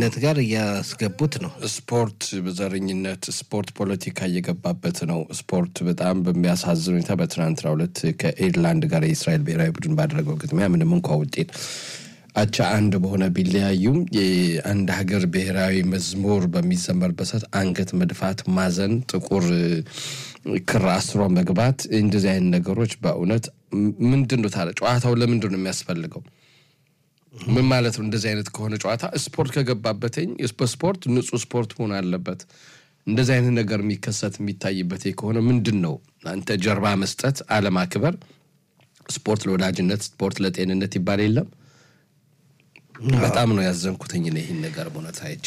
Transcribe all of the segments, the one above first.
ዘረኝነት ጋር እያስገቡት ነው። ስፖርት በዘረኝነት ስፖርት ፖለቲካ እየገባበት ነው። ስፖርት በጣም በሚያሳዝን ሁኔታ በትናንትናው ዕለት ከኤርላንድ ጋር የእስራኤል ብሔራዊ ቡድን ባደረገው ግጥሚያ ምንም እንኳ ውጤት አቻ አንድ በሆነ ቢለያዩም የአንድ ሀገር ብሔራዊ መዝሙር በሚዘመርበት ሰዓት አንገት መድፋት፣ ማዘን፣ ጥቁር ክር አስሮ መግባት እንደዚህ አይነት ነገሮች በእውነት ምንድን ነው ታዲያ ጨዋታው ለምንድን ነው የሚያስፈልገው? ምን ማለት ነው? እንደዚህ አይነት ከሆነ ጨዋታ ስፖርት ከገባበትኝ በስፖርት ንጹህ ስፖርት መሆን አለበት። እንደዚህ አይነት ነገር የሚከሰት የሚታይበት ከሆነ ምንድን ነው አንተ ጀርባ መስጠት፣ አለማክበር። ስፖርት ለወዳጅነት፣ ስፖርት ለጤንነት ይባል የለም። በጣም ነው ያዘንኩትኝ ይህን ነገር በእውነት አይቼ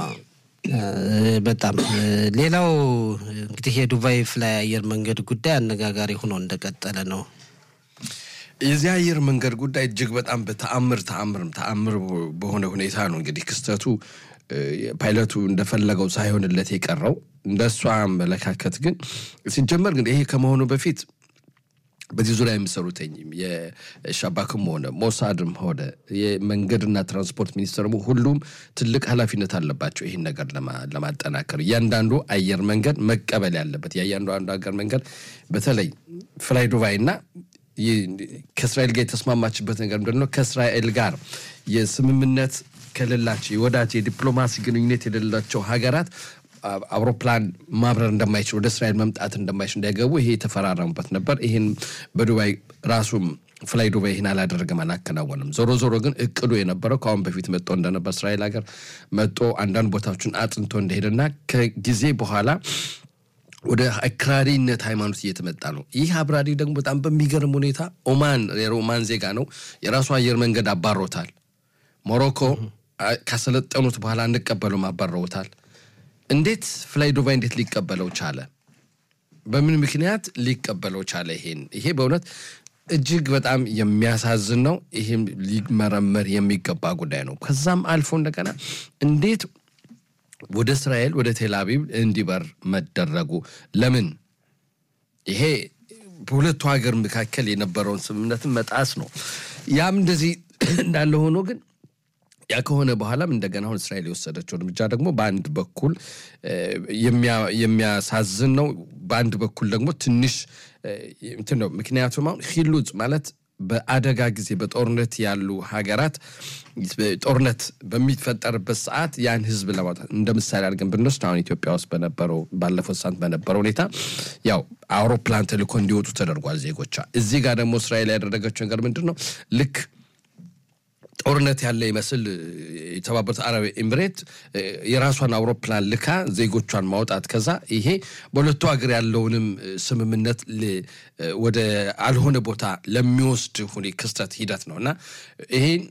በጣም ሌላው እንግዲህ የዱባይ ፍላይ አየር መንገድ ጉዳይ አነጋጋሪ ሆኖ እንደቀጠለ ነው። የዚህ አየር መንገድ ጉዳይ እጅግ በጣም በተአምር ተአምርም ተአምር በሆነ ሁኔታ ነው እንግዲህ ክስተቱ ፓይለቱ እንደፈለገው ሳይሆንለት የቀረው እንደ እሷ አመለካከት ግን ሲጀመር ግን ይሄ ከመሆኑ በፊት በዚህ ዙሪያ የሚሰሩትኝ የሻባክም ሆነ ሞሳድም ሆነ የመንገድና ትራንስፖርት ሚኒስቴር ሁሉም ትልቅ ኃላፊነት አለባቸው ይህን ነገር ለማጠናከር እያንዳንዱ አየር መንገድ መቀበል ያለበት የእያንዳንዱ አገር መንገድ በተለይ ፍላይ ዱባይ እና ከእስራኤል ጋር የተስማማችበት ነገር ምንድን ነው? ከእስራኤል ጋር የስምምነት ከሌላቸው የወዳጅ የዲፕሎማሲ ግንኙነት የሌላቸው ሀገራት አውሮፕላን ማብረር እንደማይችል ወደ እስራኤል መምጣት እንደማይችል እንዳይገቡ ይሄ የተፈራረሙበት ነበር። ይህን በዱባይ ራሱም ፍላይ ዱባይ ይህን አላደረገም፣ አላከናወንም። ዞሮ ዞሮ ግን እቅዱ የነበረው ከአሁን በፊት መጥቶ እንደነበር እስራኤል ሀገር መጥቶ አንዳንድ ቦታዎችን አጥንቶ እንደሄደና ከጊዜ በኋላ ወደ አክራሪነት ሃይማኖት እየተመጣ ነው። ይህ አብራሪ ደግሞ በጣም በሚገርም ሁኔታ ኦማን የኦማን ዜጋ ነው። የራሱ አየር መንገድ አባሮታል። ሞሮኮ ካሰለጠኑት በኋላ እንቀበሉም አባረውታል። እንዴት ፍላይ ዱባይ እንዴት ሊቀበለው ቻለ? በምን ምክንያት ሊቀበለው ቻለ? ይሄን ይሄ በእውነት እጅግ በጣም የሚያሳዝን ነው። ይህም ሊመረመር የሚገባ ጉዳይ ነው። ከዛም አልፎ እንደገና እንዴት ወደ እስራኤል ወደ ቴልአቪቭ እንዲበር መደረጉ ለምን? ይሄ በሁለቱ ሀገር መካከል የነበረውን ስምምነትን መጣስ ነው። ያም እንደዚህ እንዳለ ሆኖ ግን ያ ከሆነ በኋላም እንደገና አሁን እስራኤል የወሰደችው እርምጃ ደግሞ በአንድ በኩል የሚያሳዝን ነው፣ በአንድ በኩል ደግሞ ትንሽ እንትን ነው። ምክንያቱም አሁን ሂሉጽ ማለት በአደጋ ጊዜ በጦርነት ያሉ ሀገራት ጦርነት በሚፈጠርበት ሰዓት ያን ህዝብ ለማውጣት እንደ ምሳሌ አድርገን ብንወስድ አሁን ኢትዮጵያ ውስጥ በነበረው ባለፈው ሳምንት በነበረው ሁኔታ ያው አውሮፕላን ተልኮ እንዲወጡ ተደርጓል ዜጎቿ። እዚህ ጋር ደግሞ እስራኤል ያደረገችው ነገር ምንድን ነው? ልክ ጦርነት ያለ ይመስል የተባበሩት አረብ ኤምሬት የራሷን አውሮፕላን ልካ ዜጎቿን ማውጣት ከዛ ይሄ በሁለቱ ሀገር ያለውንም ስምምነት ወደ አልሆነ ቦታ ለሚወስድ ሁኔ ክስተት ሂደት ነው እና ይሄን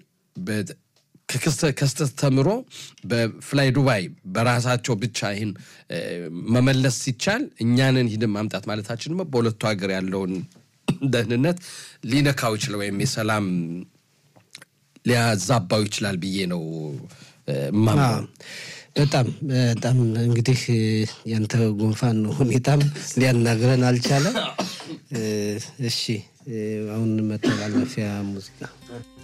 ከስተት ተምሮ በፍላይ ዱባይ በራሳቸው ብቻ ይህን መመለስ ሲቻል እኛንን ሂድን ማምጣት ማለታችን ደግሞ በሁለቱ ሀገር ያለውን ደህንነት ሊነካው ይችላል ወይም የሰላም ሊያዛባው ይችላል ብዬ ነው ማምነው። በጣም በጣም እንግዲህ ያንተ ጉንፋን ሁኔታም ሊያናግረን አልቻለም። እሺ አሁን መተላለፊያ ሙዚቃ